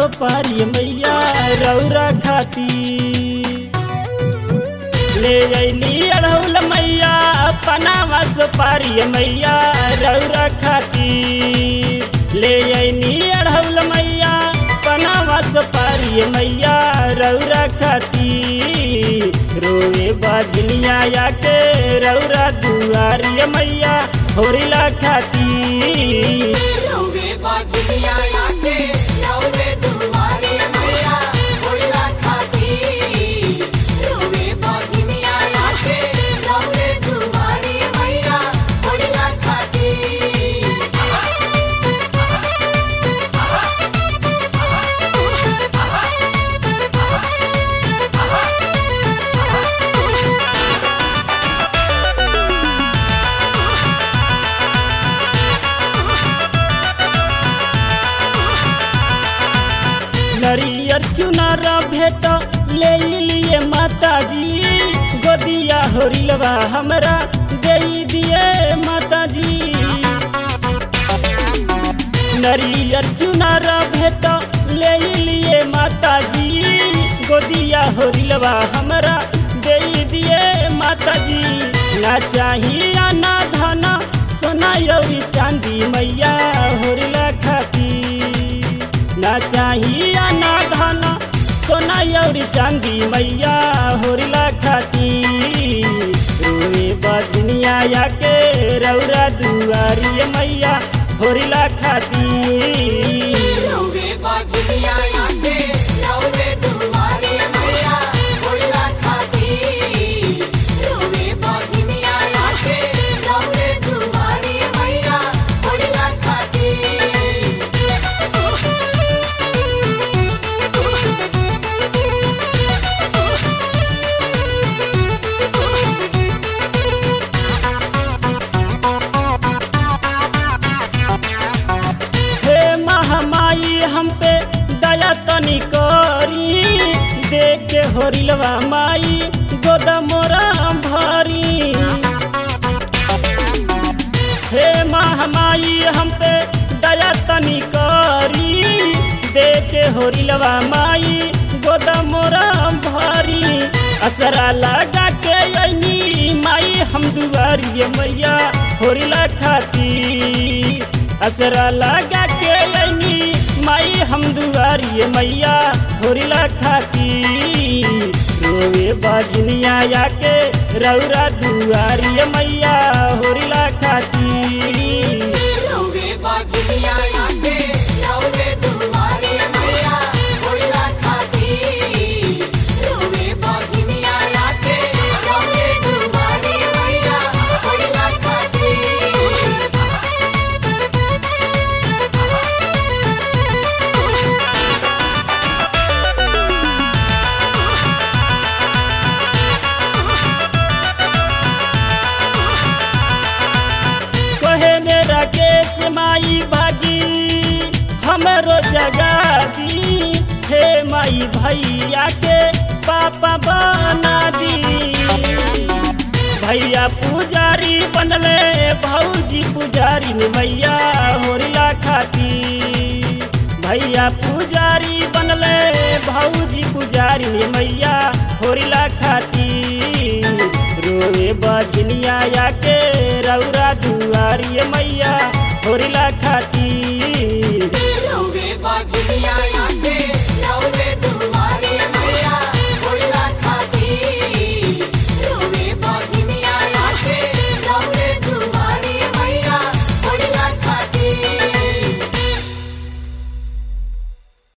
सोपारी मैया रौरा खाती ले अली अड़ौल मैया पनावा सोपारी मैया रौरा खाती ले अली अड़ौल मैया पनावा सोपारी मैया रौरा खाती रोए बाजनिया या के रौरा दुआरी मैया होरिला खाती रोवे बाजनिया आके रोवे दुआरे मैया होइला खाती रोवे बाजनिया आके रोवे दुआरे मैया होइला खाती नरियर चुनार भेट ले लिए माता जी गोदिया होरिलवा हमरा दे दिए माता जी नरियर चुनार भेट ले लिए माता जी गोदिया होरिलवा हमरा दे दिए माता जी ना चाहिए ना धन सोना यौरी चांदी मैया होरिला खाती ना चाहिए ना धन सोना यौरी चांदी मैया होरिला खाती रोए बजनिया या के रौरा दुआरी मैया होरिला खाती रोवे बाजनिया आके रोवे दुआरे मैया होइला खाती रोवे बाजनिया आके रोवे दुआरे मैया होइला खाती हे महामाई हम पे दया तनी करी देख के होरिलवा माई गोदा मोरा भरी हे महामाई हम पे दया तनी करी देख के होरिलवा माई गोदा मोरा भरी असरा लगा के अनी माई हम दुआरी मैया होरिला खाती असरा लगा के अनी माई हम दुआरी मैया होरिला खाती रोवे बजनिया या के रौरा दुआरी मैया होरिला खाती रोवे बाजनिया आके रोवे दुआरे मैया होइला खाती रोवे बाजनिया आके रोवे दुआरे मैया होइला खाती कहे ने राकेश माई भागी हमरो जगा दी हे माई भैया के पापा बना दी भैया पुजारी बनले भौजी पुजारी ने मैया होरिला खाती भैया पुजारी बनले भौजी पुजारी ने मैया होरिला खाती रोए बजनिया या के रौरा दुआरी मैया होरिला खाती